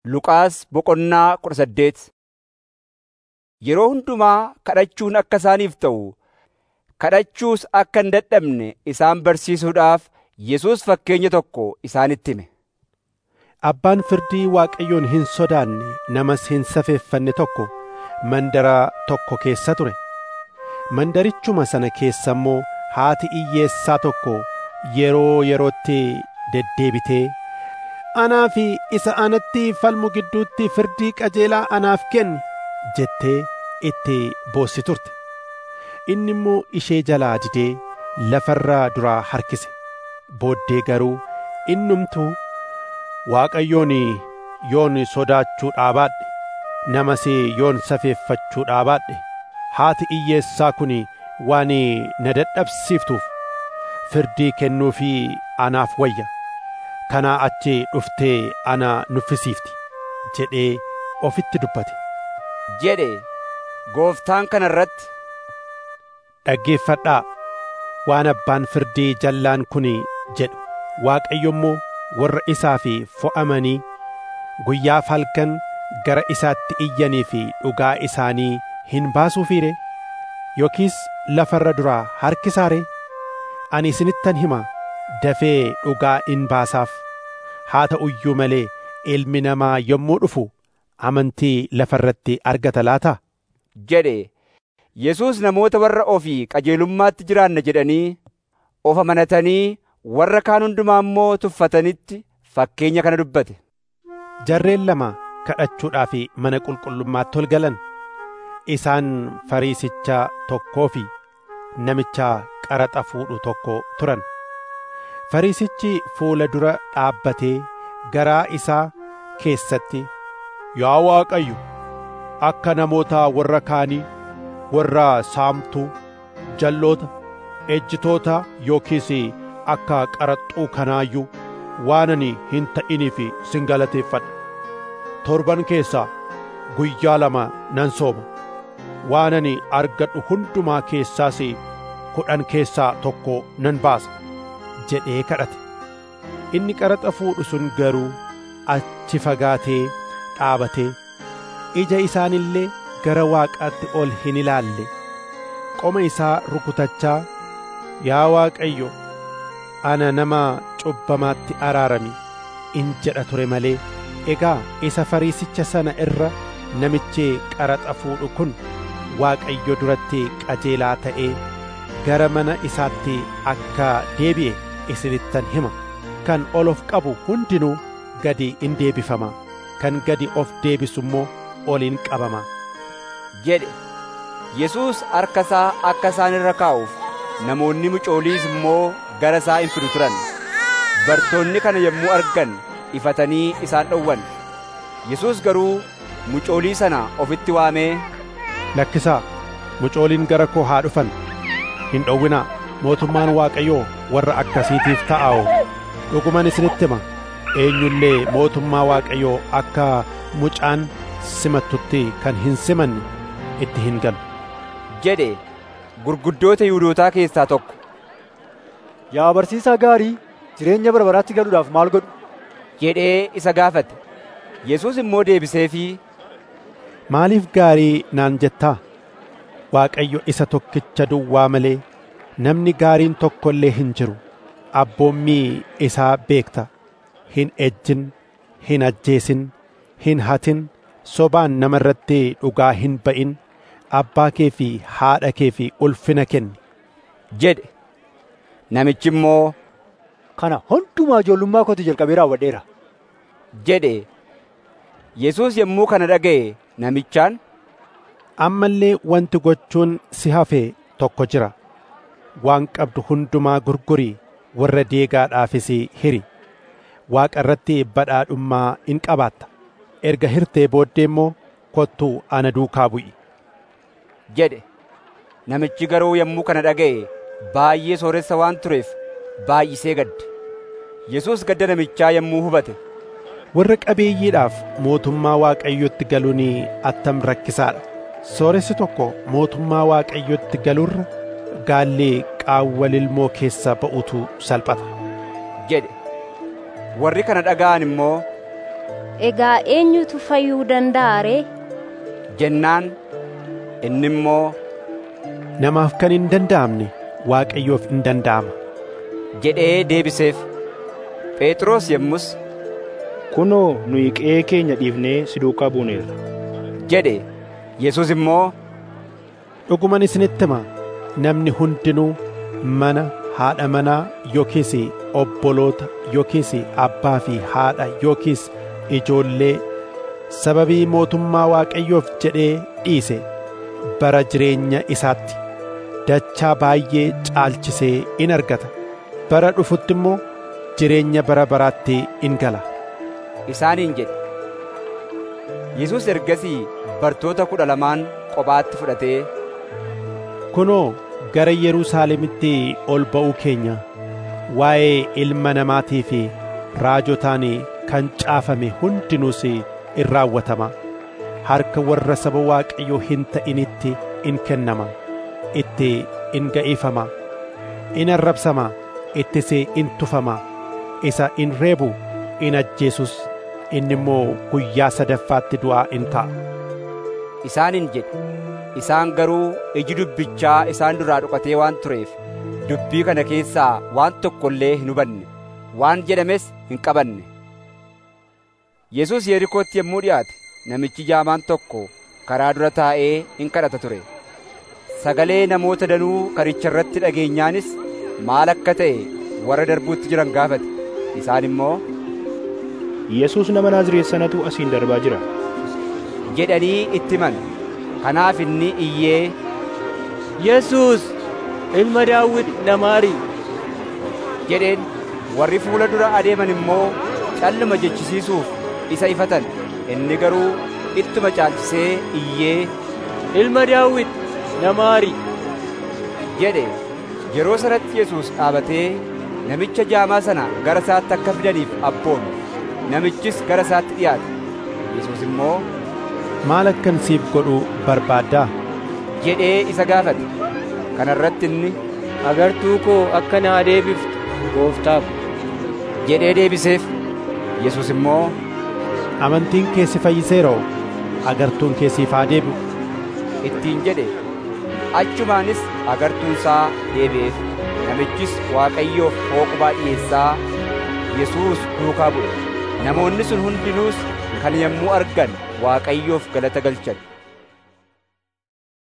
Luqaas boqonnaa kudha saddeet Yeroo hundumaa kadhachuun akka isaaniif ta'u, kadhachuus akka hin dadhabne isaan barsiisuudhaaf Yesuus fakkeenya tokko isaanitti hime. Abbaan firdii Waaqayyoon hin sodaanne namas hin safeeffanne tokko mandara tokko keessa ture. Mandarichuma sana keessa immoo haati hiyyeessaa tokko yeroo yerootti deddeebitee anaa fi isa anatti falmu gidduutti firdii qajeelaa anaaf kenni jettee itti boossi turte. Inni immoo ishee jalaa didee lafarraa duraa harkise. Booddee garuu innumtuu Waaqayyoon yoon sodaachuu dhaabaadhe namas yoon safeeffachuu dhaabaadhe haati hiyyeessaa kun waan na dadhabsiiftuuf firdii kennuufii anaaf wayya kanaa achi dhuftee ana nuffisiifti jedhee ofitti dubbate. jedhe gooftaan kana irratti Dhaggeeffadhaa waan abbaan firdii jallaan kun jedhu Waaqayyo immoo warra isaaf fo'amanii guyyaaf halkan gara isaatti iyyanii fi dhugaa isaanii hin baasuufiire yookiis lafarra duraa harkisaare ani isinittan hima dafee dhugaa in baasaaf haa ta'u iyyuu malee ilmi namaa yommuu dhufu amantii lafarratti argata laata jedhe Yesuus namoota warra ofii qajeelummaatti jiraanna jedhanii of amanatanii warra kaan hundumaa immoo tuffatanitti fakkeenya kana dubbate. Jarreen lama kadhachuudhaaf mana qulqullummaatti ol galan isaan fariisicha tokkoo fi namicha qaraxa fuudhu tokko turan. Fariisichi fuula dura dhaabbatee garaa isaa keessatti yaa Waaqayyo akka namoota warra kaanii warra saamtuu jalloota ejjitoota yookiis akka qaraxxuu kanaayyuu waan ani hin ta'iniif sin galateeffadha torban keessaa guyyaa lama nan sooma waan ani argadhu hundumaa keessaas kudhan keessaa tokko nan baasa jedhee kadhate inni qaraxa fuudhu sun garuu achi fagaatee dhaabatee ija isaanillee gara waaqaatti ol hin ilaalle qoma isaa rukutachaa yaa Waaqayyo ana nama cubbamaatti araarami in jedha ture malee egaa isa fariisicha sana irra namichi qaraxa fuudhu kun Waaqayyo duratti qajeelaa ta'ee gara mana isaatti akka deebi'e isinittan hima kan ol of qabu hundinuu gadi in deebifama kan gadi of deebisu immoo ol in qabama jedhe Yesuus harka isaa akka isaan irra kaa'uuf namoonni mucooliis immoo gara isaa in fidu turan bartoonni kana yommuu argan ifatanii isaan dhowwan Yesuus garuu mucoolii sana ofitti waamee lakkisaa mucooliin gara koo haa dhufan hin dhowwinaa mootummaan Waaqayyoo warra akkasiitiif ta'aa'u dhuguman isinitti hima eenyullee mootummaa Waaqayyoo akka mucaan simattutti kan hin simanne itti hin galu jedhe gurguddoota Yihuudootaa keessaa tokko Yaa barsiisaa gaarii jireenya bara baraatti galuudhaaf maal godhu? jedhee isa gaafate. Yesuus immoo deebiseefii Maaliif gaarii naan jettaa? Waaqayyo isa tokkicha duwwaa malee namni gaariin tokko illee hin jiru. Abboommii isaa beekta. Hin ejjin, hin ajjeesin, hin hatin, sobaan nama irratti dhugaa hin ba'in, abbaa kee fi haadha kee fi ulfina kenni. jedhe. Namichi immoo Kana hundumaa ijoollummaa kootii jalqabee raawwadheera. jedhe. Yesuus yommuu kana dhaga'e namichaan Amma illee wanti gochuun si hafe tokko jira. Waan qabdu hundumaa gurgurii warra deegaadhaafis hiri. Waaqa irratti badhaadhummaa in qabaatta. Erga hirtee booddee immoo kottuu ana duukaa bu'i. jedhe. Namichi garuu yommuu kana dhaga'e baay'ee sooressa waan tureef baay'isee gadde. Yesuus gadda namichaa yommuu hubate Warra qabeeyyiidhaaf mootummaa Waaqayyotti galuun attam rakkisaadha. Sooressi tokko mootummaa Waaqayyotti galuurra gaalli qaawwa lilmoo keessa ba'utu salphata. jedhe. Warri kana dhaga'an immoo egaa eenyutu fayyuu danda'a ree? jennaan inni immoo namaaf kan hin danda'amne waaqayyoof hin danda'ama jedhee deebiseef phexros yommus kunoo nuyi qe'ee keenya dhiifnee si duukaa buuneerra jedhe yesus immoo dhuguman isinitti hima namni hundinuu mana haadha manaa yookiis obboloota yookiis abbaa fi haadha yookiis ijoollee sababii mootummaa waaqayyoof jedhee dhiise bara jireenya isaatti dachaa baay'ee caalchisee in argata bara dhufutti immoo jireenya bara baraatti in gala isaaniin jedhe yesus ergasii bartoota kudha lamaan kophaatti fudhatee kunoo gara yerusaalemitti ol ba'uu keenya waa'ee ilma namaatii fi raajotaan kan caafame hundinuus in raawwatama harka warra saba waaqayyoo hin ta'initti in kennama itti in ga'ifama in arrabsama ittis in tufama isa in reebu in ajjeesus inni immoo guyyaa sadaffaatti du'aa in ka'a isaaniin jedhe isaan garuu iji dubbichaa isaan duraa dhokatee waan tureef dubbii kana keessaa waan tokko illee hin hubanne waan jedhames hin qabanne yesus yerikootti yommuu dhiyaate namichi jaamaan tokko karaa dura taa'ee in kadhata ture sagalee namoota danuu karicha irratti dhageenyaanis maal akka ta'e warra darbuutti jiran gaafate isaan immoo yesus nama naazreet sanatu asiin darbaa jira jedhanii itti himan kanaaf inni iyyee yesus ilma daawit na maari jedheen warri fuula dura adeeman immoo calluma jechisiisuuf isa ifatan inni garuu ittuma caalchisee iyyee ilma daawit na maari jedhe yeroo sanatti yesus dhaabatee namicha jaamaa sana gara isaatti akka fidaniif abboome namichis gara isaatti dhiyaate yesus immoo maal akkan siif godhuu barbaaddaa jedhee isa gaafate kana irratti inni agartuu koo akka naa deebiftu gooftaa ko jedhee deebiseef yesus immoo amantiin kee si fayyiseeroo agartuun kee siif haa deebi'u ittiin jedhe achumaanis agartuun isaa deebi'eef namichis waaqayyoof hooqubaa dhiyeessaa yesuus duukaa bu'e namoonni sun hundinuus kan yommuu argan waaqayyoof galata galchan